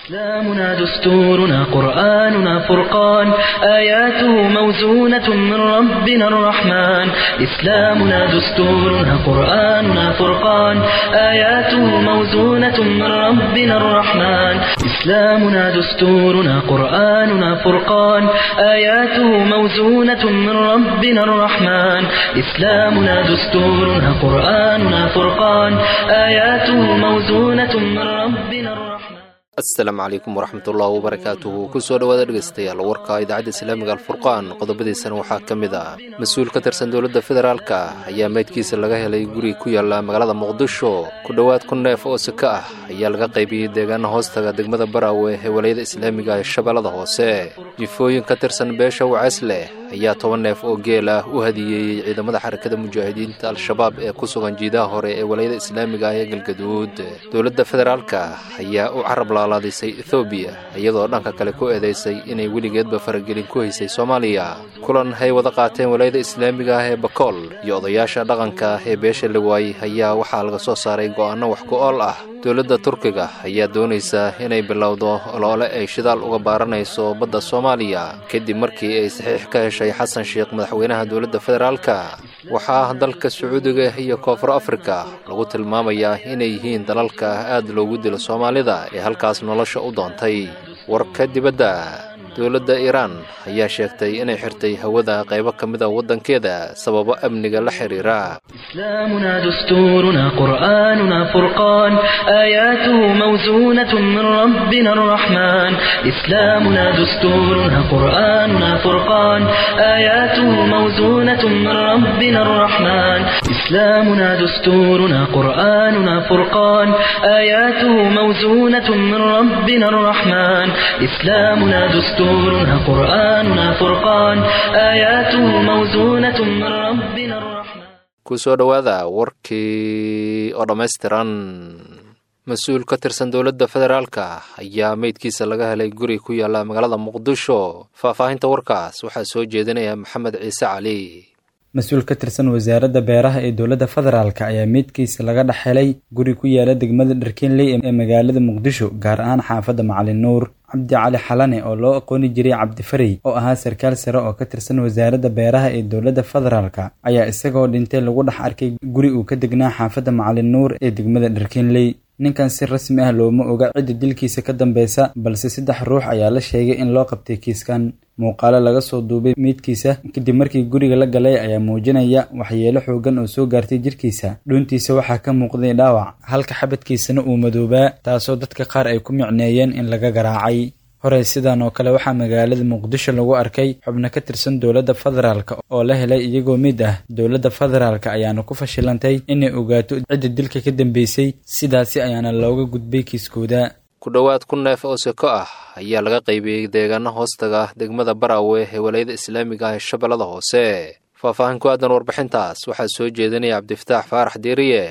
إسلامنا دستورنا قرآننا فرقان آياته موزونة من ربنا الرحمن إسلامنا دستورنا قرآننا فرقان آياته موزونة من ربنا الرحمن إسلامنا دستورنا قرآننا فرقان آياته موزونة من ربنا الرحمن إسلامنا دستورنا قرآننا فرقان آياته موزونة من ربنا الرحمن asalaamu calaykum waraxmatullahi wabarakaatuhu kusoo dhowaada dhegaystayaal warka idaacadda islaamiga alfurqaan qodobadiisana waxaa ka mid ah mas-uul ka tirsan dowladda federaalka ayaa meydkiisa laga helay guri ku yaala magaalada muqdisho ku dhowaad kun neef oo sika ah ayaa laga qaybiyey deegaana hoostaga degmada baraawe ee walayada islaamiga ee shabeellada hoose jifooyin ka tirsan beesha waceys leh ayaa toban neef oo geel ah u hadiyeeyey ciidamada xarakada mujaahidiinta al-shabaab ee ku sugan jiidaha hore ee walayada islaamiga ah ee galgaduud dowladda federaalka ayaa u carab laalaadisay ethoobiya iyadoo dhanka kale ku eedaysay inay weligeedba faragelin ku haysay soomaaliya kulan hay wada qaateen walayada islaamiga ah ee bakool iyo odayaasha dhaqanka ee beesha lawaay ayaa waxaa laga soo saaray go'aano wax ku ool ah dowladda turkiga ayaa doonaysa inay bilowdo oloole ay shidaal uga baaranayso badda soomaaliya kadib markii ay saxiix ka heshay xasan sheekh madaxweynaha dowladda federaalka waxaa dalka sacuudiga iyo koonfur afrika lagu tilmaamayaa inay yihiin dalalka aad loogu dilo soomaalida ee halkaas nolosha u doontay warka dibadda dowladda iiraan ayaa sheegtay inay xirtay hawada qaybo ka mida waddankeeda sababo amniga la xidhiira إسلامنا دستورنا قرآننا فرقان آياته موزونة من ربنا الرحمن إسلامنا دستورنا قرآننا فرقان آياته موزونة من ربنا الرحمن إسلامنا دستورنا قرآننا فرقان آياته موزونة من ربنا الرحمن إسلامنا دستورنا قرآننا فرقان آياته موزونة من ربنا الرحمن kusoo dhowaada warkii oo dhammaystiran mas-uul ka tirsan dowladda federaalka ayaa meydkiisa laga helay guri ku yaala magaalada muqdisho faahfaahinta warkaas waxaa soo jeedinaya maxamed ciise cali mas-uul ka tirsan wasaaradda beeraha ee dowladda federaalk ayaa meydkiisa laga dhex helay guri ku yaala degmada dharkinley ee magaalada muqdisho gaar ahaan xaafadda macalin nuur cabdi cali xalane oo loo aqooni jiray cabdifarey oo ahaa sarkaal sare oo ka tirsan wasaaradda beeraha ee dowladda federaalk ayaa isagoo dhintay lagu dhex arkay guri uu ka degnaa xaafadda macalin nuur ee degmada dharkinley ninkan si rasmi ah looma oga cidda dilkiisa ka dambeysa balse saddex ruux ayaa la sheegay in loo qabtay kiiskan muuqaalo laga soo duubay meydkiisa kadib markii guriga la galay ayaa muujinaya waxyeelo xoogan oo soo gaartay jirkiisa dhuuntiisa waxaa ka muuqday dhaawac halka xabadkiisana uu madoobaa taasoo dadka qaar ay ku micneeyeen in laga garaacay horey sidan oo kale waxaa magaalada muqdisho lagu arkay xubno ka tirsan dowladda federaalk oo la helay iyagoo mid ah dowladda federaalk ayaana ku fashilantay inay ogaato cidda dilka ka dambeysay sidaasi ayaana looga gudbay kiiskooda ku dhowaad kun neef oo seko ah ayaa laga qaybiyey deegaano hoostaga degmada baraawe ee walayada islaamiga ah ee shabeellada hoose faahfaahin ku aadan warbixintaas waxaa soo jeedinaya cabdifataax faarax diiriye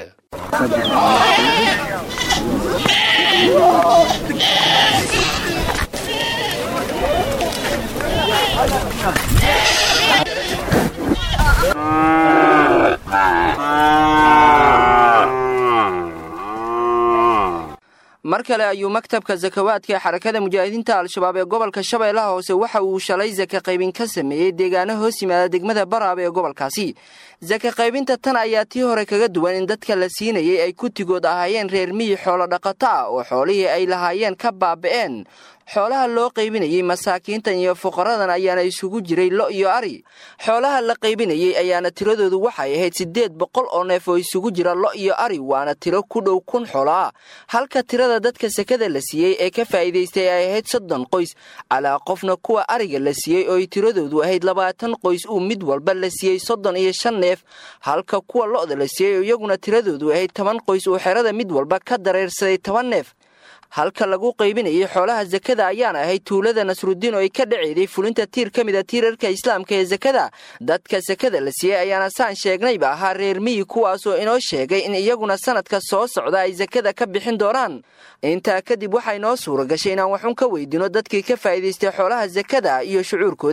mar kale ayuu maktabka sakawaadka ee xarakada mujaahidiinta al-shabaab ee gobolka shabeellaha hoose waxa uu shalay saka qaybin ka sameeyey deegaano hoos yimaada degmada baraaba ee gobolkaasi saka qaybinta tan ayaa tii hore kaga duwan in dadka la siinayay ay kutigood ahaayeen reer miyi xoolo dhaqato ah oo xoolihii ay lahaayeen ka baaba'een xoolaha loo qaybinayey masaakiintan iyo fuqaradan ayaana isugu jiray lo iyo ari xoolaha la qaybinayey ayaana tiradoodu waxay ahayd siddeed boqol oo neef oo isugu jira lo iyo ari waana tiro ku dhow kun xoolo ah halka tirada dadka sekada la siiyey ee ka faa'iidaystay ay ahayd soddon qoys calaa qofna kuwa ariga la siiyey ooy tiradoodu ahayd labaatan qoys uu mid walba la siiyey soddon iyo shan neef halka kuwa lo'da la siiyey oo iyaguna tiradoodu ahayd toban qoys uu xerada mid walba ka dareersaday toban neef halka lagu qaybinayay xoolaha sakada ayaana ahayd tuulada nasrudiin oo ay ka dhaceeday fulinta tiir ka mid a tiirarka islaamka ee sakada dadka sakada la siiyey ayaana saan sheegnayba ahaa reer miyi kuwaasoo inoo sheegay in iyaguna sanadka soo socda ay sakada ka bixin doonaan intaa kadib waxaa inoo suura gashay inaan waxun ka weydino dadkii ka faa'iidaystay xoolaha sakada iyo shucuurkooda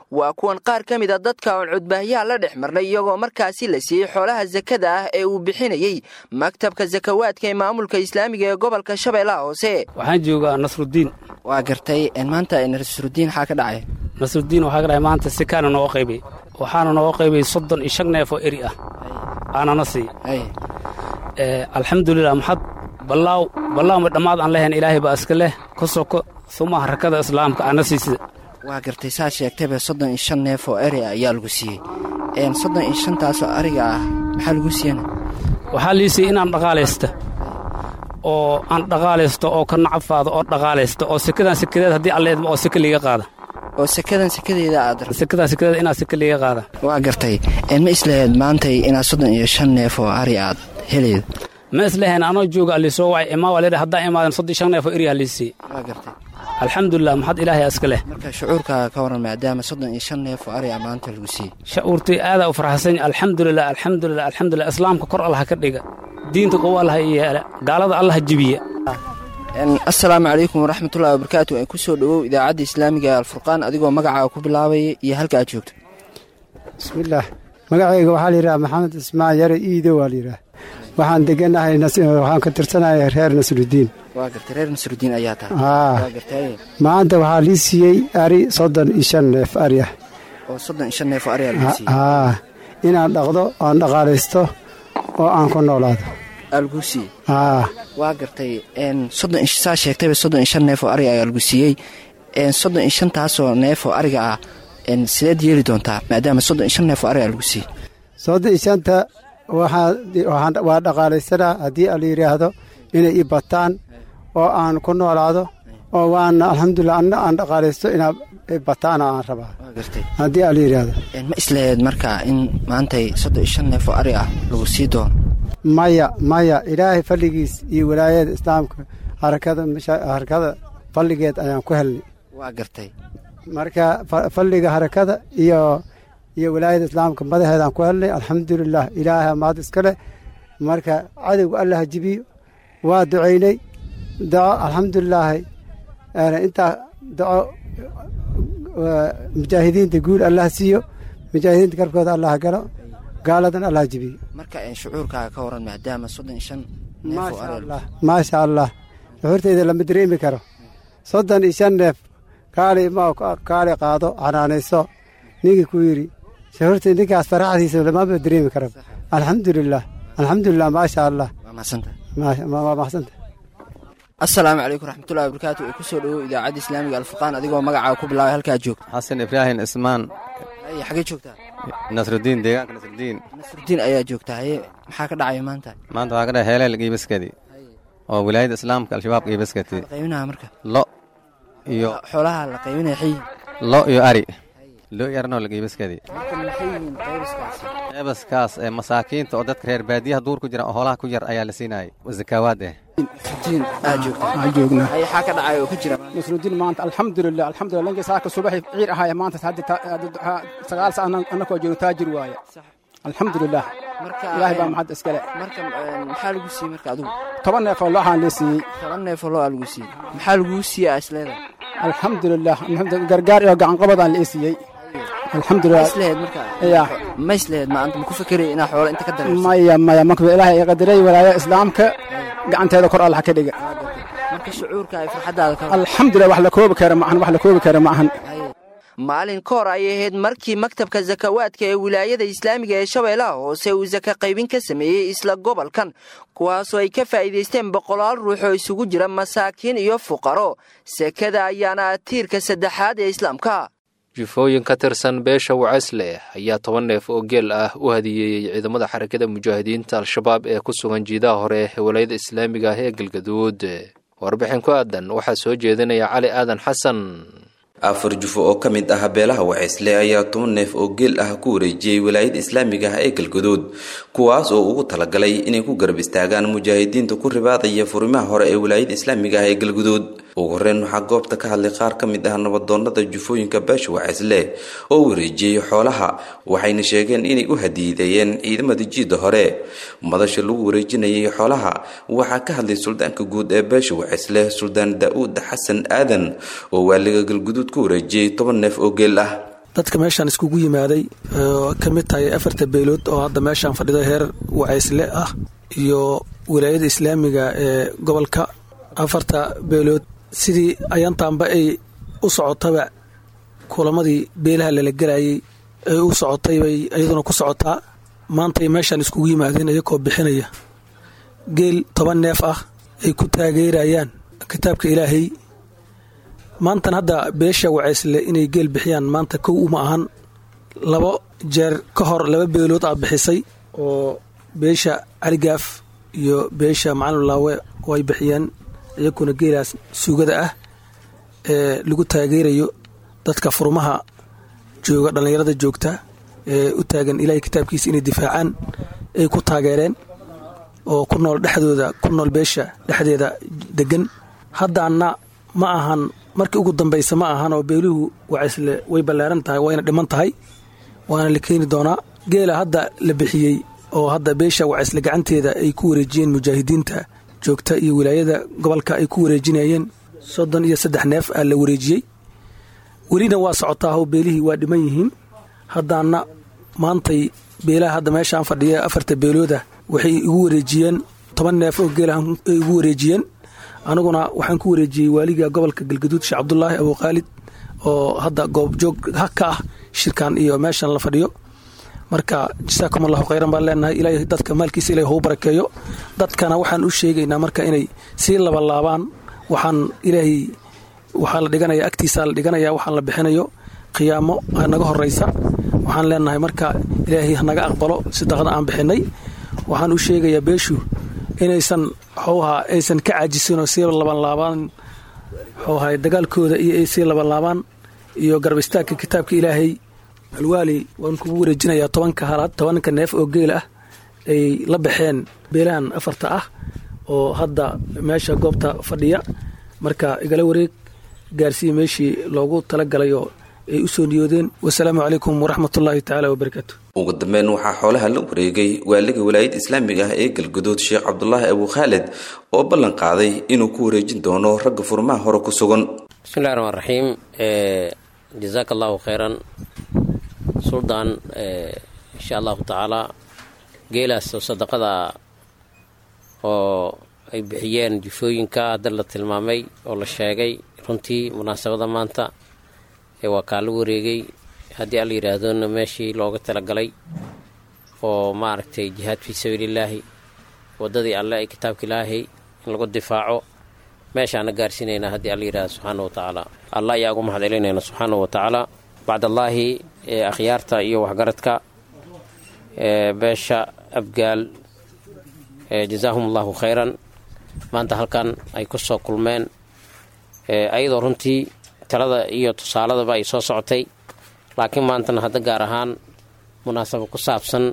waa kuwan qaar ka mid a dadka oon cudbaahyaha la dhex marnay iyagoo markaasi la siiyey xoolaha sakada ah ee uu bixinayey maktabka sakawaadka ee maamulka islaamiga ee gobolka shabeellaha hoose waxaan joogaa nasrudiin waa gartay maanta nasrudiin waxaa ka dhacay nasrudiin waxaa ka dhacay maanta si kaana nooga qaybay waxaana nooga qaybay soddon iyo shan neef oo eri ah aanana sii alxamdulilah maxad ballaaw ballaawma dhammaad aan lahayn ilaahay baa iska leh ka soko suma harakada islaamka aana siisida waa gartay saa sheegtayba soddon iyo shan neef oo eri ah ayaa lagu siiyey soddon iyo shantaasoo ariga ah maxaa lagu siiyana waxaa lii siiyey inaan dhaqaalaysta oo aan dhaqaalaysto oo ka nacafaado oo dhaqaalaysta oo sekadan sekadeed haddii alleedma oo seka liiga qaada oo sekadan sekadeeda aad sekadan sekadeed inaad seka liiga qaada waa gartay ma islaheed maantay inaad soddon iyo shan neef oo ari aad heleyd ma islahayn anoo jooga allisoo wacay imaa waa leedha haddaan imaadan soddon shan neef oo eri halliisii waa gartay alxamdulilah maxad ilaahay iska leh marka shucuurkaaga ka waran maadaama soddon iyo shan neef oo ari a maanta lagu siiyey shucuurtay aadaa u farxasan alxamdulilah alxamdulilah alxamdulilah islaamka kor allaha ka dhiga diinta qowo allaha yeela gaalada allaha jibiya assalaamu calaykum waraxmatullahi wabarakaatu ee ku soo dhowow idaacadda islaamiga ee alfurqaan adigoo magacaaga ku bilaabaya iyo halka aad joogto bismillaah magacayga waxaa layidhaha maxamed ismaan yare iido waa layidhaah waxaan deganahay waxaan ka tirsanahay reer nasrudiin waa gartay reer nasrudiin ayaa tahay aa waa gartay maanta waxaa lii siiyey ari soddon iyo shan neef ari ah oo soddon iyo shan neef oo ari aa lagu siiyey aa inaan dhaqdo aan dhaqaalaysto oo aan ku noolaado aa lagu siiyey aa waa gartay soddon iyo saa sheegtayba soddon iyo shan neef oo ariga ayaa lagu siiyey soddon iyo shantaasoo neef oo ariga ah sideed yeeli doontaa maadaama soddon iyo shan neef oo ariga lagu siiyey soddon iyo shanta waxaa waa dhaqaalaysanaa haddii ala yidhaahdo inay i bataan oo aan ku noolaado oo waana alxamdulilah anna aan dhaqaalaysto inaa bataana aan rabaa waa gartay haddii ala yidhaahdo ma islaheed marka in maantay soddon iyo shan neef oo ari ah lagu sii doono maya maya ilaahay falligiis iyo walaayada islaamka harakada harakada falligeed ayaan ku helnay waa gartay marka falliga harakada iyo iyo walaayada islaamka madaxeedaan ku helnay alxamdulilah ilaahay maad iska leh marka cadowga allah jibiyo waa ducaynay daco alxamdulilaahi intaa daco mujaahidiinta guul allah siiyo mujaahidiinta garkooda allah galo gaaladan allah jibiyo marka shucuurkaaga ka waran maadaama soddon iyo shan neef oo maasha ari allah maasha allah shuxuurteyda lama dareemi karo soddon iyo shan neef kaali ma kaali qaado xanaanayso ninkii ku yidhi shuxuurtay ninkaas faraxdiisa lamama dareemi karo alxamdulilah alxamdulilah maasha allah waa mahadsantahay waa maxsanta assalaamu calaykum raxmatullahi wabarakaatu ee ku soo dhowow idaacadda islaamiga alfurqaan adigoo magacaaga ku bilaabay halkaad joogto xasan ibraahim ismaan haye xagee joogtaa nasrudiin deegaanka nasrudiin nasrudiin ayaa joogtaa haye maxaa ka dhacaya maanta maanta waxaa ka dhahay heeleel giibaskadi oo wilaayadda islaamka al-shabaab giibaskati la qaybinaha marka lo iyo xoolaha la qaybinaya xayi lo iyo ari lo iyo arnoo la giibaskadi marka maxay yihiin qaybiskaasi qeybaskaas ee masaakiinta oo dadka reer baadiyaha duur ku jira oo hoolaha ku yar ayaa la siinayay zakaawaad eh nasrudiin aad joogtaa waxaan joognaa haye xaa ka dhacaya oo ka jira nasrudiin maanta alxamdulilah alxamdulilah lankii saaka subaxi ciir ahaaya maanta hadda ta- hadda waxaa sagaal sa annakoo joogno taajir waaye alxamdulilah marka ilaahay baa maxad iskale marka maxaa lagu siiyey marka adigu toban neef oo looxaan lee siiyey toban neefoo loo aa lagu siiyey maxaa laguu siiyey aa isleedahay alxamdulilah alxamdu- gargaar iyo gacan qabadaan lee siiyey ma alxamdulilah isleheed marka Ya. ma isleheed maanta ma ku fakeraya inaa xoola inta ka dareerso maya maya marka ilaahay i qadaray walaaya islaamka gacanteeda kor allah ka dhiga marka shucuurka ay farxaddaada ka alxamdulilah wax la koobi kara maahan wax la koobi kara maahan maalin ka hor ayay ahayd markii maktabka sakawaadka ee wilaayada islaamiga ee shabeellaha hoose uu saka qaybin ka sameeyey isla gobolkan kuwaasoo ay ka faa'iidaysteen boqolaal ruux oo isugu jira masaakiin iyo fuqaro sekada ayaana ah tiirka saddexaad ee islaamka jufooyin ka tirsan beesha wacasleh ayaa toban neef oo geel ah u hadiyeeyey ciidamada xarakada mujaahidiinta al-shabaab ee ku sugan jiidaha hore ee walayada islaamiga ah ee galgaduud warbixin ku aadan waxaa soo jeedinaya cali aadan xasan afar jufo oo ka mid ah beelaha waceysle ayaa toban neef oo geel ah ku wareejiyey walaayada islaamiga ah ee galgaduud kuwaas oo ugu talagalay inay ku garab istaagaan mujaahidiinta ku ribaadaya furimaha hore ee walaayada islaamiga ah ee galgaduud ugu horeyn waxaa goobta ka hadlay qaar ka mid ah nabadoonada jufooyinka beesha waceysle oo wareejiyey xoolaha waxayna sheegeen inay u hadiideeyeen ciidamada jiida hore madasha lagu wareejinayay xoolaha waxaa ka hadlay suldaanka guud ee beesha waceysle suldaan daa-uud xasan aadan oo waaliga galguduud ku wareejiyey toban neef oo geel ah dadka meeshaan iskugu yimaaday oo ka mid tahay afarta beelood oo hadda meeshaan fadhida heer wacaysle ah iyo wilaayada islaamiga ee gobolka afarta beelood sidii ayantaanba ay u socotaba kulamadii beelaha lala gelayay ay u socotay bay iyaduna ku socotaa maantay meeshaan iskugu yimaadeen iyakoo bixinaya geel toban neef ah ay ku taageerayaan kitaabka ilaahay maantan hadda beesha wacaysle inay geel bixiyaan maanta kow uma ahan labo jeer ka hor laba beelood ah bixisay oo beesha caligaaf iyo beesha macalin laawe way bixiyeen iyakuna geelaas suugada ah ee lagu taageerayo dadka furmaha jooga dhallinyarada joogta ee u taagan ilaahay kitaabkiisa inay difaacaan ay ku taageereen oo ku nool dhexdooda ku nool beesha dhexdeeda degan haddaana ma ahan markii ugu dambaysa ma ahan oo beeluhu wacaysle way ballaaran tahay wayna dhiman tahay waana la keeni doonaa geela hadda la bixiyey oo hadda beesha wacaysle gacanteeda ay ku wareejiyeen mujaahidiinta joogta iyo wilaayada gobolka ay ku wareejinayeen soddon iyo saddex neef aa la wareejiyey welina waa socotaaho beelihii waa dhiman yihiin haddaana maantay beelaha hadda meeshaan fadhiya afarta beelooda waxay igu wareejiyeen toban neef oo geelah ay igu wareejiyeen aniguna waxaan ku wareejiyey waaliga gobolka galgaduud sheekh cabdulaahi abuukhaalid oo hadda goobjoog ka ah shirkan iyo meeshan la fadhiyo marka jasaakum allahu khayran baan leenahay ilaahay dadka maalkiisa ilahay hou barakeeyo dadkana waxaan u sheegaynaa marka inay sii labalaabaan waxaan ilaahay waxaa la dhiganaya agtiisaa la dhiganaya waxaan la bixinayo qiyaamo naga horeysa waxaan leenahay marka ilaahay hanaga aqbalo sadaqada aan bixinay waxaan u sheegayaa beeshu inaysan xowha aysan ka caajisinoo sii labanlaabaan xowha dagaalkooda iyo ay sii labanlaabaan iyo garab istaagka kitaabka ilaahay alwaali waan kugu wareejinayaa tobanka halaad tobanka neef oo geel ah ay la baxeen beelahan afarta ah oo hadda meesha goobta fadhiya marka igala wareeg gaarsiiya meeshii loogu talagalay oo ay u soo niyoodeen wasalaamu calaykum waraxmatullaahi tacaala wabarakaatu ugu dambeyn waxaa xoolaha la wareegay waaliga walaayadda islaamiga ah ee galguduud sheekh cabdulaahi abuukhaalid oo ballan qaaday inuu ku wareejin doono ragga furmaha hore ku sugan bismillahi raxmaan raxiim jazaaka allahu khayran suldaan insha allahu tacaalaa geelaas oo sadaqada oo ay bixiyeen jufooyinka hadda la tilmaamay oo la sheegay runtii munaasabada maanta ee waa kaa la wareegay haddii alla yidhaahdona meeshii looga talagalay oo maaragtay jihaad fii sabiilillaahi waddadii alle ay kitaabka ilaahay in lagu difaaco meeshaana gaarsiinaynaa haddii alla yidhahdo subxaana wa tacaala alla ayaa ugu mahad celinayna subxaana wa tacaala bacdallaahi ee akhyaarta iyo waxgaradka ee beesha abgaal jazaahum allahu khayran maanta halkan ay ku soo kulmeen ayadoo runtii talada iyo tusaaladaba ay soo socotay laakiin maantana hadda gaar ahaan munaasabo ku saabsan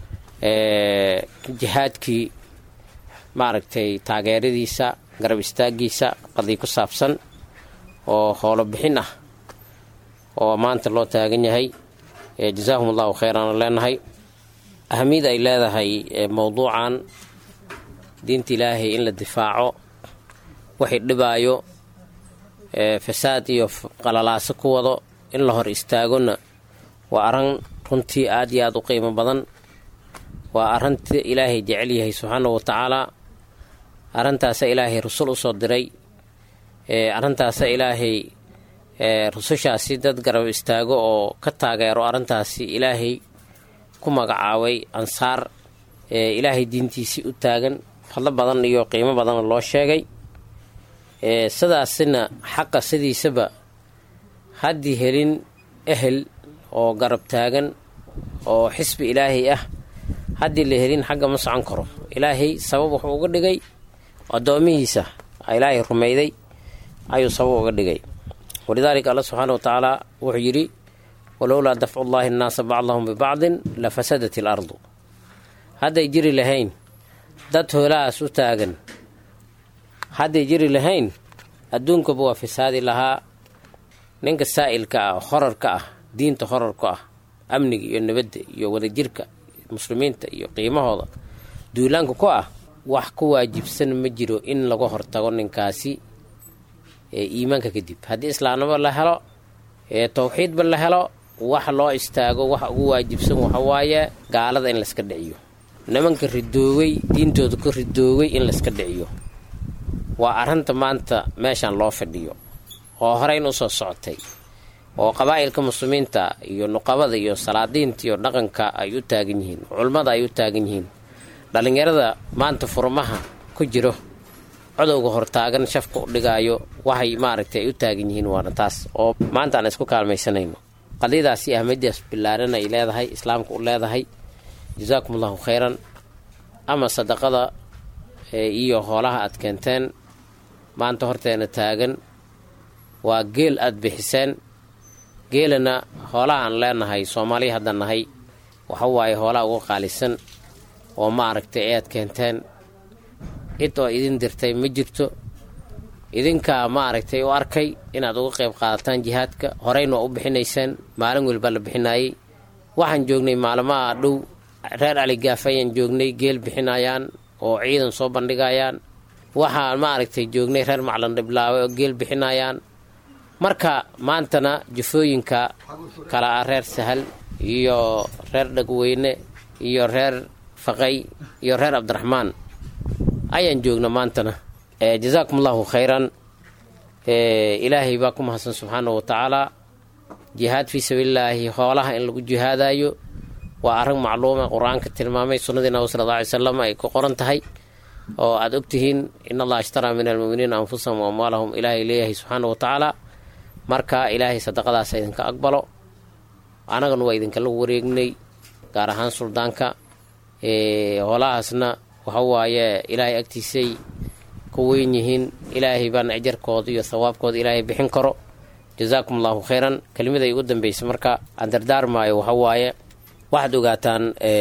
jihaadkii maaragtay taageeradiisa garab istaagiisa qadii ku saabsan oo howlo bixin ah oo maanta loo taagan yahay jazaahum allahu khayran leenahay ahamiyad ay leedahay mowduucan diinta ilaahay in la difaaco waxay dhibaayo fasaad iyo qalalaaso ku wado in la hor istaagona waa arran runtii aad iyo aad u qiimo badan waa arrinta ilaahay jecel yahay subxaana wa tacaalaa arrintaasa ilaahay rusul u soo diray arrintaasa ilaahay rusushaasi dad garab istaago oo ka taageero arrintaasi ilaahay ku magacaabay ansaar ilaahay diintiisii u taagan fadlo badan iyo qiimo badanna loo sheegay sidaasina xaqa sidiisaba haddii helin ehel oo garab taagan oo xisbi ilaahay ah haddii la helin xagga ma socon karo ilaahay sabab wuxuu uga dhigay addoomihiisa ilaahay rumayday ayuu sabab uga dhigay walidaalika alla subxaana wa tacaala wuxuu yidhi walowlaa dafcu llaahi annaasa bacdahum bibacdin la fasadat il ardu hadday jiri lahayn dad hoolahaas u taagan hadday jiri lahayn adduunkaba waa fasaadi lahaa ninka saa'ilka ah horarka ah diinta horarka ah amniga iyo nabadda iyo wadajirka muslimiinta iyo qiimahooda duulaanka ku ah wax ku waajibsan ma jiro in laga hortago ninkaasi ee iimaanka kadib haddii islaamnimo la helo ee towxiidba la helo wax loo istaago waxa ugu waajibsan waxa waaye gaalada in layska dhiciyo nimanka ridoowey diintooda ka ridoowey in layska dhiciyo waa arrinta maanta meeshan loo fadhiyo oo horeyn u soo socotay oo qabaa'ilka muslimiinta iyo nuqabada iyo salaadiinta iyo dhaqanka ay u taagan yihiin culummada ay u taagan yihiin dhallinyarada maanta furmaha ku jiro codowga hortaagan shafka u dhigaayo waxay maaragtay ay u taagan yihiin waana taas oo maanta aan isku kaalmaysanayno qadiyadaasi ahmadidaas billaaran ay leedahay islaamka u leedahay jasaakum allahu khayran ama sadaqada iyo hoolaha aad keenteen maanta horteena taagan waa geel aada bixiseen geelana hoolaha aan leenahay soomaaliya haddaan nahay waxa waaye hoolaha uga qaalisan oo ma aragtay ayaad keenteen cid oo idin dirtay ma jirto idinkaa ma aragtay u arkay inaad uga qayb qaadataan jihaadka horeyna waa u bixinayseen maalin welbaa la bixinaayey waxaan joognay maalmaha dhow reer caligaaf ayaan joognay geel bixinayaan oo ciidan soo bandhigayaan waxaan ma aragtay joognay reer maclan dhiblaawe oo geel bixinayaan marka maantana jufooyinka kala ah reer sahal iyo reer dhagweyne iyo reer faqay iyo reer cabdiraxmaan ayaan joogna maantana jasaakum allahu khayran ilaahay baa ku mahadsan subxaana wa tacaala jihaad fii sabiililaahi hoolaha in lagu jihaadayo waa arrin macluuma qur-aanka tilmaamay sunnadii nabi sal alla ly salam ay ku qoran tahay oo aada ogtihiin in allaha ishtaraa min almuminiina anfusahum wa amwaalahum ilaahay leeyahay subxaana wa tacaala marka ilaahay sadaqadaas idinka aqbalo annagana waa idinkala wareegnay gaar ahaan suldaanka hoolahaasna waxa waaye ilaahay agtiisay ku weyn yihiin ilaahay baana ajarkooda iyo thawaabkooda ilaahay bixin karo jasaakum allahu khayran kelimaday ugu dambeysay marka aan dardaarmaayo waxa waaye waxaad ogaataan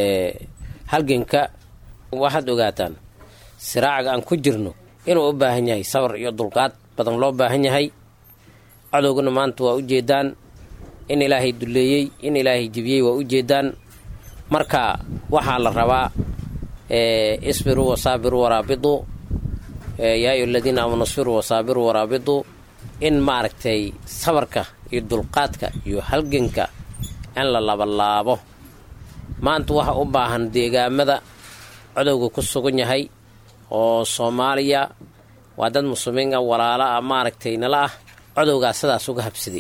halganka waxaad ogaataan siraacaga aan ku jirno inuu u baahan yahay sabar iyo dulqaad badan loo baahan yahay cadowgana maanta waa ujeedaan in ilaahay duleeyey in ilaahay jibiyey waa ujeedaan marka waxaa la rabaa isbiruu wasaabiruu waraabituu yaa ayu aladiina aamanu isbiruu wasaabiruu waraabituu in maaragtay sabarka iyo dulqaadka iyo halganka in la labalaabo maanta waxa u baahan deegaamada codowga ku sugan yahay oo soomaaliya waa dad muslimiin ah walaalo ah maaragtay nala ah codowgaas sidaas uga habsaday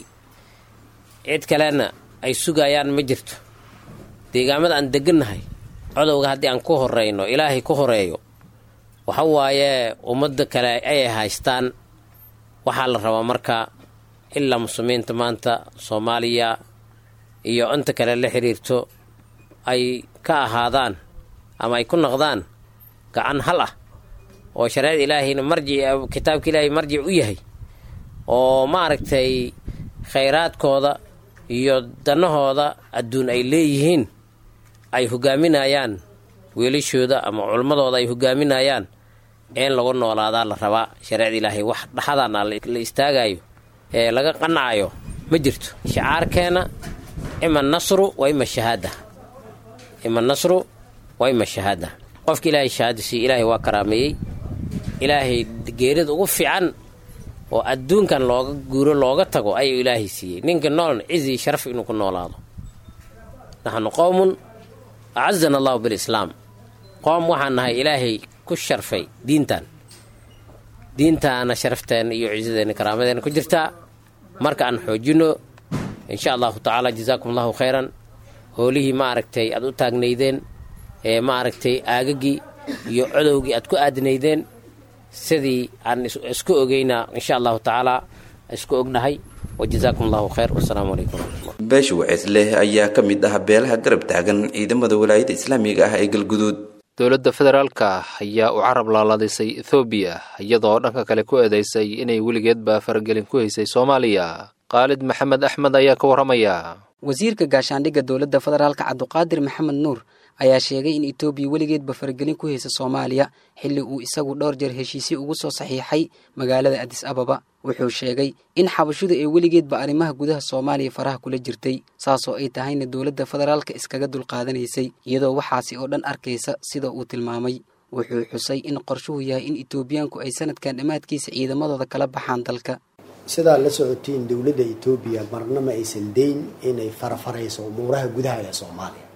cid kalena ay sugayaan ma jirto deegaamada aan degannahay codowga haddii aan ku horeyno ilaahay ku horeeyo waxa waaye ummadda kale ayay haystaan waxaa la rabaa marka ilaa muslimiinta maanta soomaaliya iyo inta kale la xiriirto ay ka ahaadaan ama ay ku noqdaan gacan hal ah oo shareecada ilaahayna marjic kitaabka ilaahay marjic u yahay oo maaragtay khayraadkooda iyo danahooda adduun ay leeyihiin ay hogaaminayaan weelashooda ama culmadooda ay hogaaminayaan in lagu noolaadaa la rabaa shareecada ilaahay wax dhaxadana la istaagayo ee laga qanacayo ma jirto shicaarkeena ima nasru wa ima shahaada ima nasru wa ima shahaada qofka ilaahay shahaada siiye ilaahay waa karaameeyey ilaahay geerida ugu fiican oo adduunkan looga guuro looga tago ayuu ilaahay siiyey ninka noolna cizi sharaf inuu ku noolaado naxnu qowmun acazana allahu bilislaam qoom waxaan nahay ilaahay ku sharfay diintan diintaana sharafteena iyo ciisadeena karaamadeena ku jirtaa marka aan xoojino insha allahu tacaala jazaakum allahu khayran hoolihii ma aragtay aad u taagnaydeen ee ma aragtay aagagii iyo codowgii aad ku aadinaydeen sidii aan isku ogeynaa insha allahu tacaala isku ognahay wajazaakum allahu khayr wasalaamu calaykum waraxmatullah beesha waceesleh ayaa ka mid ah beelaha garab taagan ciidamada walaayada islaamiga ah ee galguduud dowladda federaalka ayaa u carab laalaadisay ethoobiya iyadoo dhanka kale ku eedeysay inay weligeedba faragelin ku haysay soomaaliya khaalid maxamed axmed ayaa ka warramaya wasiirka gaashaandhigga dowladda federaalka cabduqaadir maxamed nuur ayaa sheegay in etoobiya weligeedba faragelin ku haysa soomaaliya xilli uu isagu dhowr jeer heshiisyo ugu soo saxiixay magaalada adis ababa wuxuu sheegay in xabashudu ay weligeedba arrimaha gudaha soomaaliya faraha kula jirtay saasoo ay tahayna dowladda federaalka iskaga dulqaadanaysay iyadoo waxaasi oo dhan arkaysa sida uu tilmaamay wuxuu xusay in qorshuhu yahay in etoobiyaanku ay sanadkan dhammaadkiisa ciidamadooda kala baxaan dalka sidaa la socotiin dowladda etoobiya marna ma aysan dayn inay farafarayso umuuraha gudaha ee soomaaliya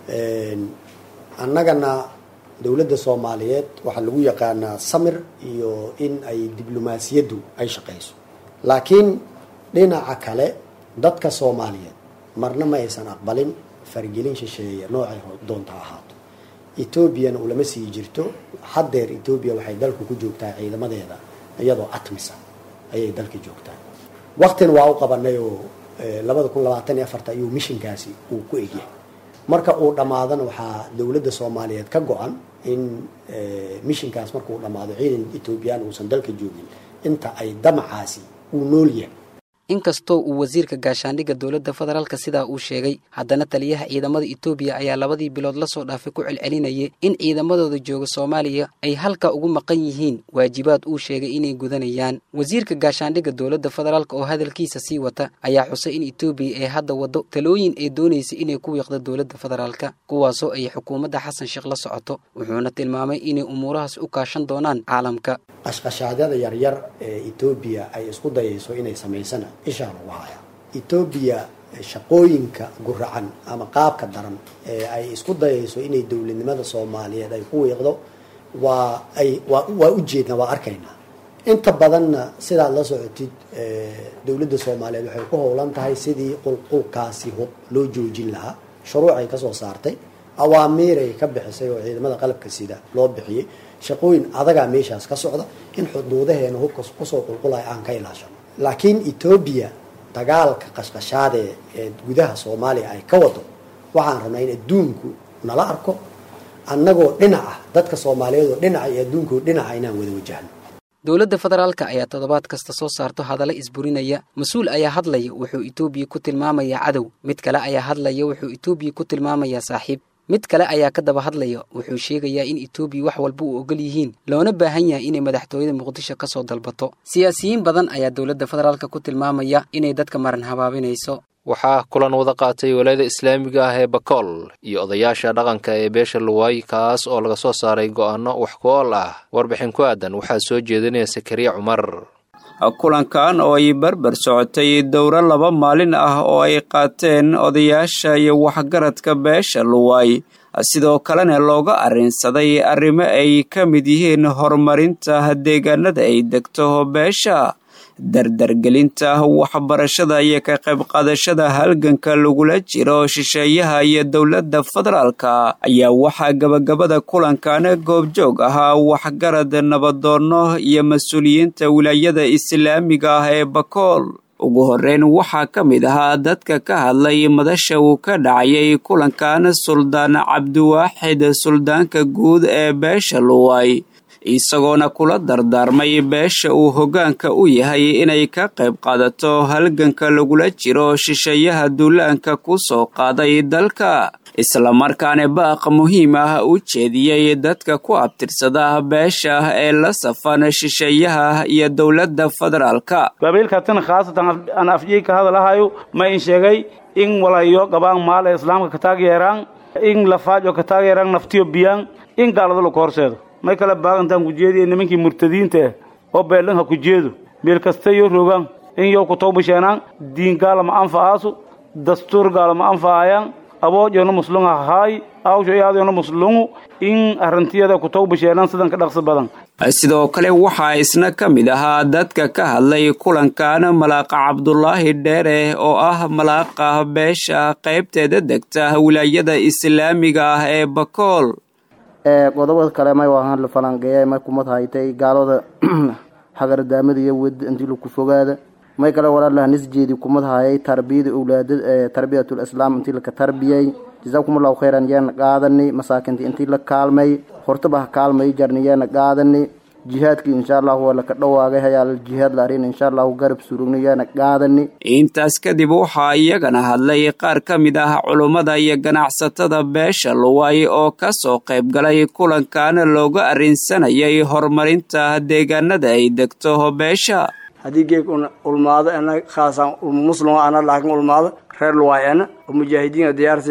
annagana dowladda soomaaliyeed waxaa lagu yaqaanaa samir iyo in ay diblomaasiyaddu ay shaqayso laakiin dhinaca kale dadka soomaaliyeed marna ma aysan aqbalin faragelin shisheeye noocay doonta ahaato etoobiyana ulama sii jirto haddeer etoobiya waxay dalku ku joogtaa ciidamadeeda iyadoo atmisa ayay dalka joogtaa waktina waa u qabanay oo labada kun labaatan iyo afarta ayuu mishinkaasi uu ku egyahay marka uu dhammaadana waxaa dowladda soomaaliyeed ka go-an in mishinkaas markuu dhammaado ciidan etoobiyaan uusan dalka joogin inta ay damacaasi uu nool yahay inkastoo uu wasiirka gaashaandhigga dowladda federaalka sidaa uu sheegay haddana taliyaha ciidamada etoobiya ayaa labadii bilood lasoo dhaafay ku celcelinayay in ciidamadooda jooga soomaaliya ay halka ugu maqan yihiin waajibaad uu sheegay inay gudanayaan wasiirka gaashaandhigga dowladda federaalk oo hadalkiisa sii wata ayaa xusay in etoobiya ay hadda waddo talooyin ay doonaysay inay ku wiiqdo dowladda federaalka kuwaasoo ay xukuumadda xasan sheekh la socoto wuxuuna tilmaamay inay umuurahaas u kaashan doonaan caalamka qashqashaadyada yaryar ee etoobiya ay isku dayayso inay samaysana ishaa lagu hayaa etoobiya shaqooyinka guracan ama qaabka daran ee ay isku dayayso inay dowladnimada soomaaliyeed ay ku wiiqdo waa ay waa waa ujeednaa waa arkaynaa inta badanna sidaad la socotid dowladda soomaaliyeed waxay ku howlan tahay sidii qulqulkaasi hub loo joojin lahaa shuruucay kasoo saartay awaamiiray ka bixisay oo ciidamada qalabka sida loo bixiyey shaqooyin adagaa meeshaas ka socda in xuduudaheena hubka kusoo qulqulaya aan ka ilaashano laakiin etoobiya dagaalka qashqashaade ee gudaha soomaaliya ay ka wado waxaan rabnaa in adduunku nala arko annagoo dhinaca dadka soomaaliyeed oo dhinaca iyo adduunkoo dhinaca inaan wada wajahno dowladda federaalka ayaa toddobaad kasta soo saarto hadalla isburinaya mas-uul ayaa hadlaya wuxuu etoobiya ku tilmaamayaa cadow mid kale ayaa hadlaya wuxuu etoobiya ku tilmaamayaa saaxiib mid kale ayaa ka daba hadlaya wuxuu sheegayaa in etoobiya wax walba u ogol yihiin loona baahan yahay inay madaxtooyada muqdisho ka soo dalbato siyaasiyiin badan ayaa dowladda federaalka ku tilmaamaya inay dadka maran habaabinayso waxaa kulan wada qaatay walaayada islaamiga ah ee bakool iyo odayaasha dhaqanka ee beesha luwaay kaas oo laga soo saaray go'aano wax ku ool ah warbixin ku aadan waxaa soo jeedinaya sakariya cumar kulankan oo ay barbar socotay dowro laba maalin ah oo ay qaateen odayaasha iyo waxgaradka beesha luwaay sidoo kalena looga arrinsaday arrimo ay ka mid yihiin horumarinta deegaanada ay degto beesha dardargelinta waxbarashada iyo ka qayb qaadashada halganka lagula jiro shisheeyaha iyo dowladda federaalka ayaa waxaa gabagabada kulankan goobjoog ahaa waxgarad nabadoonno iyo mas-uuliyiinta wilaayada islaamiga ah ee bakool ugu horreyn waxaa ka mid ahaa dadka ka hadlay madasha uu ka dhacayay kulankan suldaan cabdiwaaxid suldaanka guud ee beesha luway isagoona kula dardaarmay beesha uu hoggaanka u yahay inay ka qayb qaadato halganka lagula jiro shisheeyaha duulaanka ku soo qaaday dalka islamarkaana baaq muhiim ah u jeediyey dadka ku abtirsada beesha ee la safan shisheeyaha iyo dowladda federaalka qabiilkatin khaasatan aan afjii ka hadalahayo ma in sheegay in walayo gabaan maal ee islaamka ka taageeraan in lafaajo ka taageeraan naftiyo biyaan in gaalada laku horseedo may kala baagantaan kujeediya nimankii murtadiinta ah oo beelanha ku jeedo meel kasta yo rogaan in yow ku tawbasheenaan diin gaalama anfa'aasu dastuur gaalama anfa'ayaan aboojona muslunga haay awsho iyaadona muslungu in arintiyada ku tawbasheenaan sidan ka dhaqsi badan sidoo kale waxaa isna ka mid ahaa dadka ka hadlay kulankan malaaqa cabdulaahi dheere oo ah malaaqa beesha qaybteeda degta wilaayada islaamiga ah ee bakool qodobada kale may waahan la falanqeeya may kumad haytay gaalada hagardaamada iyo wed intii laku fogaada may kale walaalaha nisjeedi kumad hayay tarbiyada owlaada tarbiyatul islaam intii laka tarbiyay jazaakumullahu khayran yeena qaadani masaakinta intii la kaalmay hortaba ha kaalmay jarni yeena qaadani jihaadkii insha allahu waa laka dhawaagay hayaal jihaad la arin insha allahu garab surugni yeena qaadani intaas kadib waxaa iyagana hadlay qaar ka mid ah culummada iyo ganacsatada beesha luway oo ka soo qayb galay kulankan looga arrinsanayay horumarinta deegaanada ay degto beesha haddii geeg ulmaado ena khaasaan muslim ana laakiin ulmaado reer luwaay ena oo mujaahidiin diyaarsinga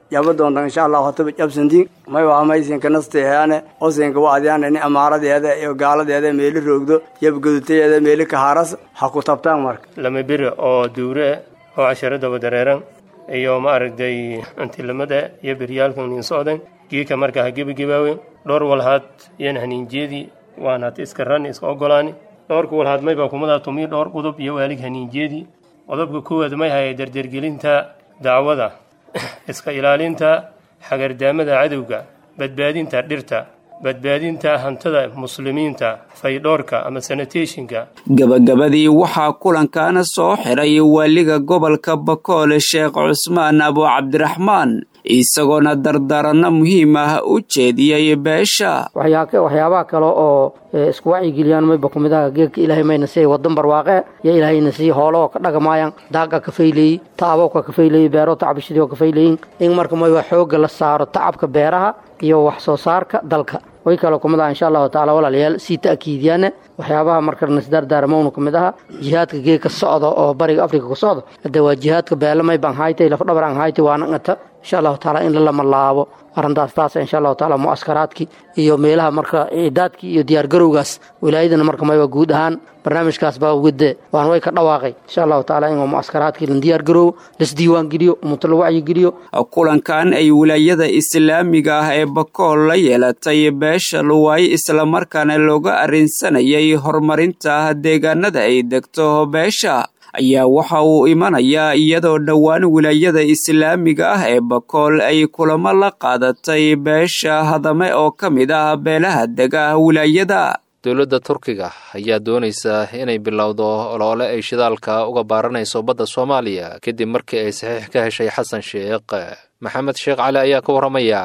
yaba doontan insha allah hataba jabsantiin may waa maysinka nasteehaane osinka wacdiyaana ni amaaradeeda iyo gaaladeeda meeli roogdo yabgaduteeda meeli kahaaras ha ku tabtaan marka lama beri oo duure oo casharadaba dareeran iyo maaragtay antilamada iyo beryaalkan nin socdan giika marka ha gebagabaawen dhowr walhaad yan haniinjeedii waanaad iska ran iska ogolaani dhowrka walhaad mayba kumadaa tumiy dhowr qodob iyo waalig haniinjeedii qodobka koowaad may haya dardergelinta dacwada iska ilaalinta xagardaamada cadowga badbaadinta dhirta badbaadinta hantida muslimiinta faydhoorka ama sanitationka gabagabadii waxaa kulankana soo xiray waaliga gobolka bakoole sheekh cusmaan abu cabdiraxmaan isagoona dardaaranno muhiim ah u jeediyey beesha waxyaabaha kale oo isku wacyigeliyaan mayba kumidaha geedka ilaahay mayna siiyay wadan barwaaqe yo ilaahayna siiy hooloo ka dhagamaayaan daaga ka fayleeyey tacaboo ka kafayleeyey beero tacbishadii oo kafayleeyin in marka mayba xoogga la saaro tacabka beeraha iyo wax soo saarka dalka way kale kumid aha insha allahu tacala walaalayaal sii ta'kiidiyaane waxyaabaha marka nasdardaarmowna kumid aha jihaadka geedka socda oo bariga afrika ku socda hadde waa jihaadka beelamay baan haytay lafdhabar aan haytay waana ngata insha allahu taala in lalama laabo arrintaas taasa insha allahu taala mu'askaraadkii iyo meelaha marka ciidaadkii iyo diyaargarowgaas wilaayadana marka mayba guud ahaan barnaamijkaas baa ugade waan way ka dhawaaqay insha allahu taala in mu'askaraadkii la diyaargaroobo lasdiiwaan geliyo ummato la wacyigeliyo kulankan ay wilaayada islaamiga ah ee bakool la yeelatay beesha luwaay islamarkaana looga arrinsanayay horumarinta deegaanada ay degto beesha ayaa waxa uu imanayaa iyadoo dhowaan wilaayada islaamiga ah ee bakool ay kulamo la qaadatay beesha hadame oo ka mid ah beelaha dega wilaayada dowladda turkiga ayaa doonaysa inay bilowdo oloole ay shidaalka uga baaranayso badda soomaaliya kadib markii ay saxiix ka heshay xasan sheekh maxamed sheekh cali ayaa ka warramaya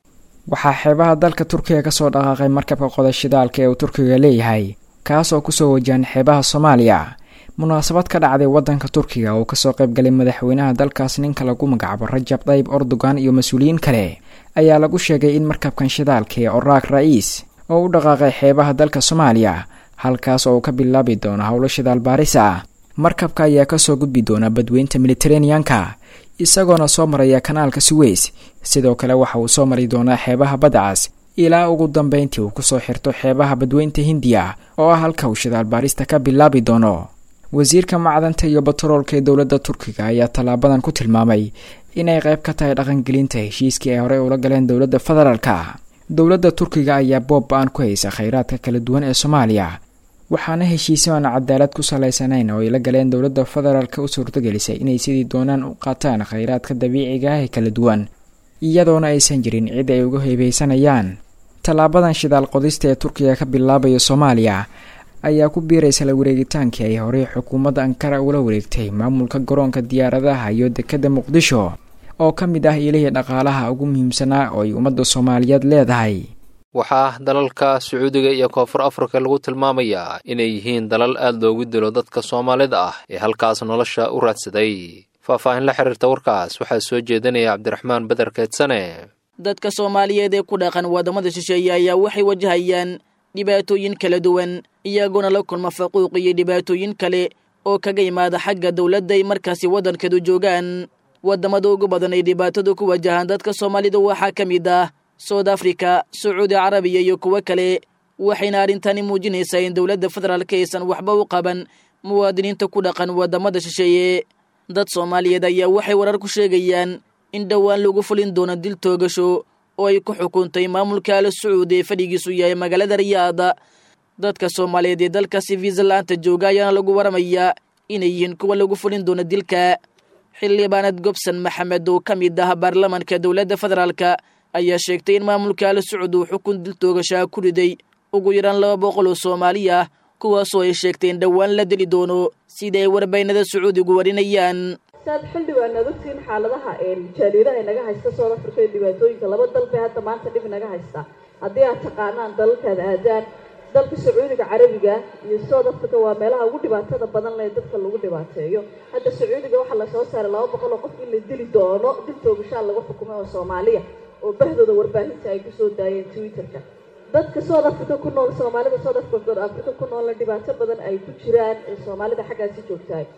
waxaa xeebaha dalka turkiga ka soo dhaqaaqay markabka qoda shidaalka ee uu turkiga leeyahay kaas oo kusoo wajahan xeebaha soomaaliya munaasabad ka dhacday waddanka turkiga oo kasoo qayb galay madaxweynaha dalkaas ninka lagu magacaabo rajab tayyib erdogan iyo mas-uuliyiin kale ayaa lagu sheegay in markabkan shidaalka ee oraak ra-iis oo u dhaqaaqay xeebaha dalka soomaaliya halkaas oo uu ka bilaabi doono howlo shidaal baaris ah markabka ayaa kasoo gudbi doona badweynta militareneanka isagoona soo maraya kanaalka suweys sidoo kale waxa uu soo mari doonaa xeebaha badcas ilaa ugu dambeyntii uu kusoo xirto xeebaha badweynta hindiya oo ah halka uu shidaal baarista ka bilaabi doono wasiirka macdanta iyo batroolka ee dowladda turkiga ayaa tallaabadan ku tilmaamay inay qayb ka tahay dhaqangelinta heshiiskii ay horey ula galeen dowladda federaalka dowladda turkiga ayaa boob ba-an ku haysa kheyraadka kala duwan ee soomaaliya waxaana heshiisyo aan cadaalad ku salaysanayn oo ay la galeen dowladda federaalka u suurtagelisay inay sidii doonaan u qaataan kheyraadka dabiiciga ah ee kala duwan iyadoona aysan jirin cid ay uga heebeysanayaan tallaabadan shidaal qodista ee turkiga ka bilaabaya soomaaliya ayaa ku biiraysa la wareegitaankii ay horey xukuumadda ankara ula wareegtay maamulka garoonka diyaaradaha iyo dekadda muqdisho oo ka mid ah ilihii dhaqaalaha ugu muhiimsanaa oo ay ummadda soomaaliyeed leedahay waxaa dalalka sacuudiga iyo koonfur afrika lagu tilmaamayaa inay yihiin dalal aad loogu dilo dadka soomaalida ah ee halkaas nolosha u raadsaday faahfaahin la xiriirta warkaas waxaa soo jeedinaya cabdiraxmaan beder keedsane dadka soomaaliyeed ee ku dhaqan waddamada shisheeye ayaa waxay wajahayaan dhibaatooyin kala duwan iyagoona la kulma faquuq iyo dhibaatooyin kale oo kaga yimaada xagga dowladda ay markaasi waddankeedu joogaan waddamada ugu badan ay dhibaatadu ku wajahaan dadka soomaalida waxaa ka mid ah soud africa sacuudi carabiya iyo kuwo kale waxayna arrintani muujinaysaa in dowladda federaalka aysan waxba u qaban muwaadiniinta ku dhaqan waddamada shisheeye dad soomaaliyeed ayaa waxay warar ku sheegayaan in dhowaan lagu fulin doono dil toogasho oo ay ku xukuntay maamulka al sacuud ee fadhigiisu yahay magaalada riyaada dadka soomaaliyeed ee dalkaasi viisalaanta jooga ayaana lagu waramayaa inay yihiin kuwa lagu fulin doono dilka xildhibaanad gobson maxamed oo ka mid ah baarlamanka dowladda federaalka ayaa sheegtay in maamulka al sacuud uu xukun dil toogashaa ku riday ugu yaraan laba boqol oo soomaali ah kuwaasoo ay sheegtay in dhowaan la dili doono sida ay warbaynada sacuudigu warinayaan saad xildhibaan aad ogtiin xaaladaha jaaliidaha naga haysta soo afrika iyo dhibaatooyinka laba dal bay hadda maanta dhib naga haysta haddii aad taqaanaan dalalkaad aadaan dalka sacuudiga carabiga iyo south africa waa meelaha ugu dhibaatada badan leh dadka lagu dhibaateeyo hadda sacuudiga waxaa lasoo saaray laba boqol oo qof in la dili doono dil toogashaa lagu xukumay oo soomaaliya oo bahdooda warbaahinta ay kusoo daayeen twitterka dadka south africa ku nool soomaalida south africa africa ku noolna dhibaato badan ay ku jiraan ee soomaalida xaggaasi joogtahay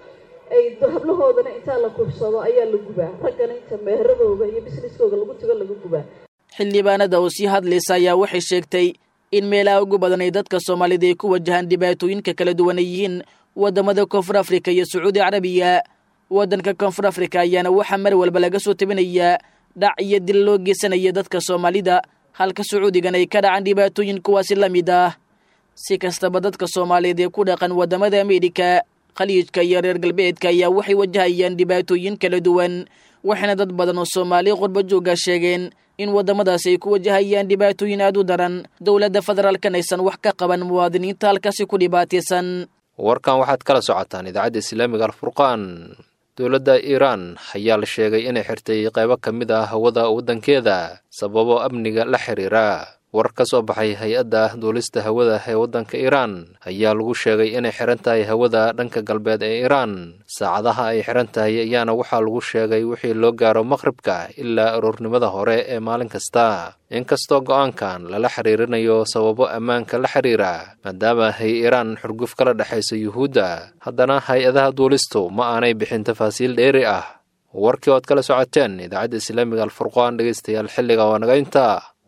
ay hablahoodana intaa la kubsado ayaa la gubaa raggana inta meheradooda iyo businesskooda lagu tago lagu gubaa xildhibaanada oo sii hadlaysa ayaa waxay sheegtay in meelaha ugu badan ay dadka soomaalida ay ku wajahaan dhibaatooyinka kala duwan ay yihiin waddamada koonfur afrika iyo sacuudi carabiya waddanka koonfur afrika ayaana waxaa mar walba laga soo tabinayaa dhac iyo dil loo geysanaya dadka soomaalida halka sacuudigan ay ka dhacaan dhibaatooyin kuwaasi la mid ah si kastaba dadka soomaaliyeed ee ku dhaqan waddamada ameerika khaliijka iyo reer galbeedka ayaa waxay wajahayaan dhibaatooyin kala duwan waxaana dad badan oo soomaali qurba jooga sheegeen in waddamadaasi ay ku wajahayaan dhibaatooyin aad u daran dowladda federaalkan aysan wax ka qaban muwaadiniinta halkaasi ku dhibaataysan warkan waxaad kala socotaan idaacadda islaamiga alfurqaan dowladda iiraan ayaa la sheegay inay xirtay qaybo ka mid ah hawada waddankeeda sababo amniga la xiriira war ka soo baxay hay-adda duulista hawada ee waddanka iiraan ayaa lagu sheegay inay xiran tahay hawada dhanka galbeed ee iiraan saacadaha ay xiran tahay ayaana waxaa lagu sheegay wixii loo gaaro maqribka ilaa aroornimada hore ee maalin kasta inkastoo go'aankan lala xiriirinayo sababo ammaanka la xiriira maadaama hay iiraan xurguf kala dhexayso yuhuudda haddana hay-adaha duulistu ma aanay bixin tafaasiil dheeri ah warkii ood kala socoteen idaacadda islaamiga alfurqaan dhegaystayaal xilliga waa naga intaa